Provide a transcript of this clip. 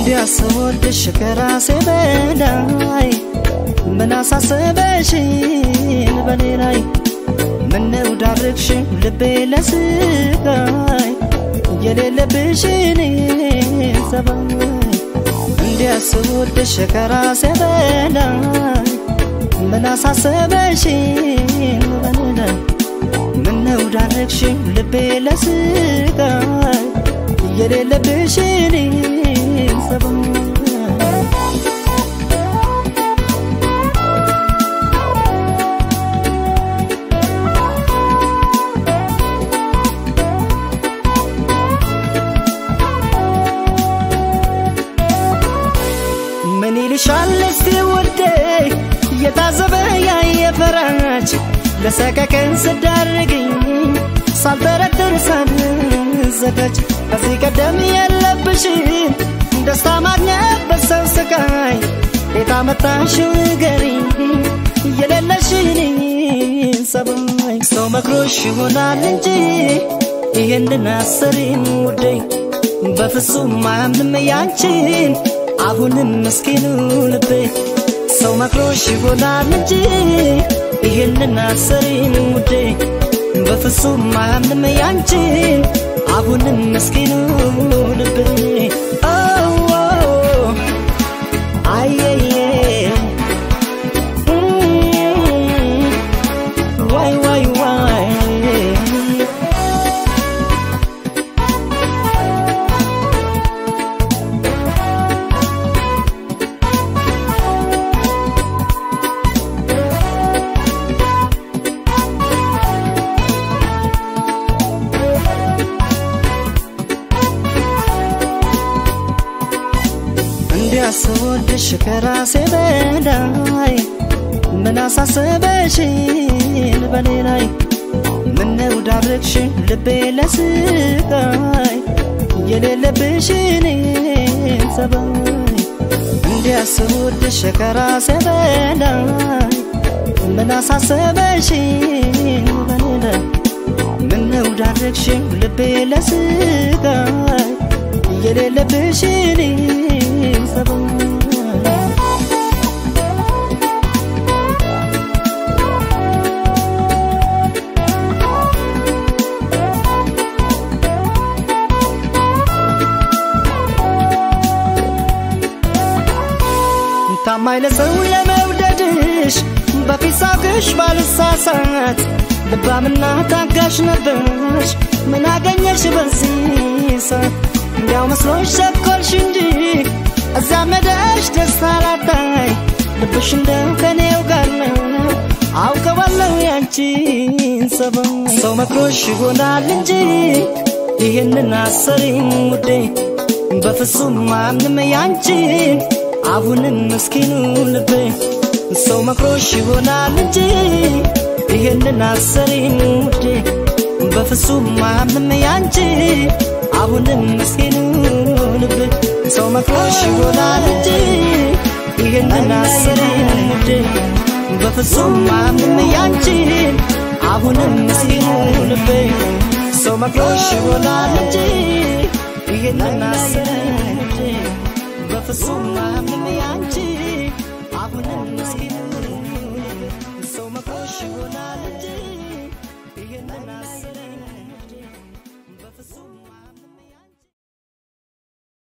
እንዲያስወድሽ ከራሴ በላይ ምን አሳሰበሽን በኔ ላይ ምነው ዳርግሽን ልቤ ለስቃይ የሌለብሽን ጸባይ እንዲያስወድሽ ከራሴ በላይ ምን አሳሰበሽን በኔ ላይ ምነው ዳርግሽን ልቤ ለስቃይ የሌለብሽን ጸባይ ምን ይልሻል እስቲ ውዴ የታዘበ ያየ ፈራጅ ለሰቀቀን ስዳርግኝ ሳልጠረጥር ሳልዘጋጅ ከዚህ ቀደም የለብሽን ደስታ ማግኘት በሰው ስቃይ ቤት አመጣሽው ንገሪኝ የሌለሽን ሰባይ ሰው መክሮሽ ይሆናል እንጂ ይህንን አሰሪም ውዴ በፍጹም አያምንም ያንቺን አሁንም ምስኪኑ ልቤ ሰው መክሮሽ ይሆናል እንጂ ይህንን አሰሪን ውዴ በፍጹም አያምንም ያንቺን አሁንም ምስኪኑ ልቤ አየየ ዋይ ዋይ ዋይ እንዲያስወድሽ ከራሴ በላይ ምን አሳሰበሽን በኔ ላይ ምነው ዳርግሽን ልቤ ለስቃይ የሌለብሽን ጸባይ እንዲያስወድሽ ከራሴ በላይ ምን አሳሰበሽን በኔ ላይ ምነው ዳርግሽን ልቤ ለስቃይ የሌለብሽን ጸባይ ታማኝ ለሰው ለመውደድሽ በፊት ሳቅሽ ባልሳሳት ልባምና ታጋሽ ነበርሽ ምን አገኘሽ በዚህ ሰዓት እንዲያው መስሎሽ ቸኮልሽ እንጂ እዛ መደሽ ደስታ ላታይ ልብሽ እንደው ከኔው ጋር ነው አውቀዋለሁ ያንቺን ሰባይ ሰው መክሮሽ ይሆናል እንጂ ይህንን አሰሪም ውዴ በፍጹም አምንም ያንቺን አሁንም ምስኪኑ ልቤ ሰው መክሮሽ ይሆናል እንጂ ይህንን አሰሪም ውዴ በፍጹም አምንም ያንቺ አሁንም ምስኪኑ ልቤ ሰው መክሮሽ ይሆናል እንጂ ይህንን አሰሪም ውዴ በፍጹም አምንም ያንቺ አሁንም ምስኪኑ ልቤ ሰው መክሮሽ ይሆናል እንጂ ይህንን አሰሪም ውዴ በፍጹም አምንም ያንቺ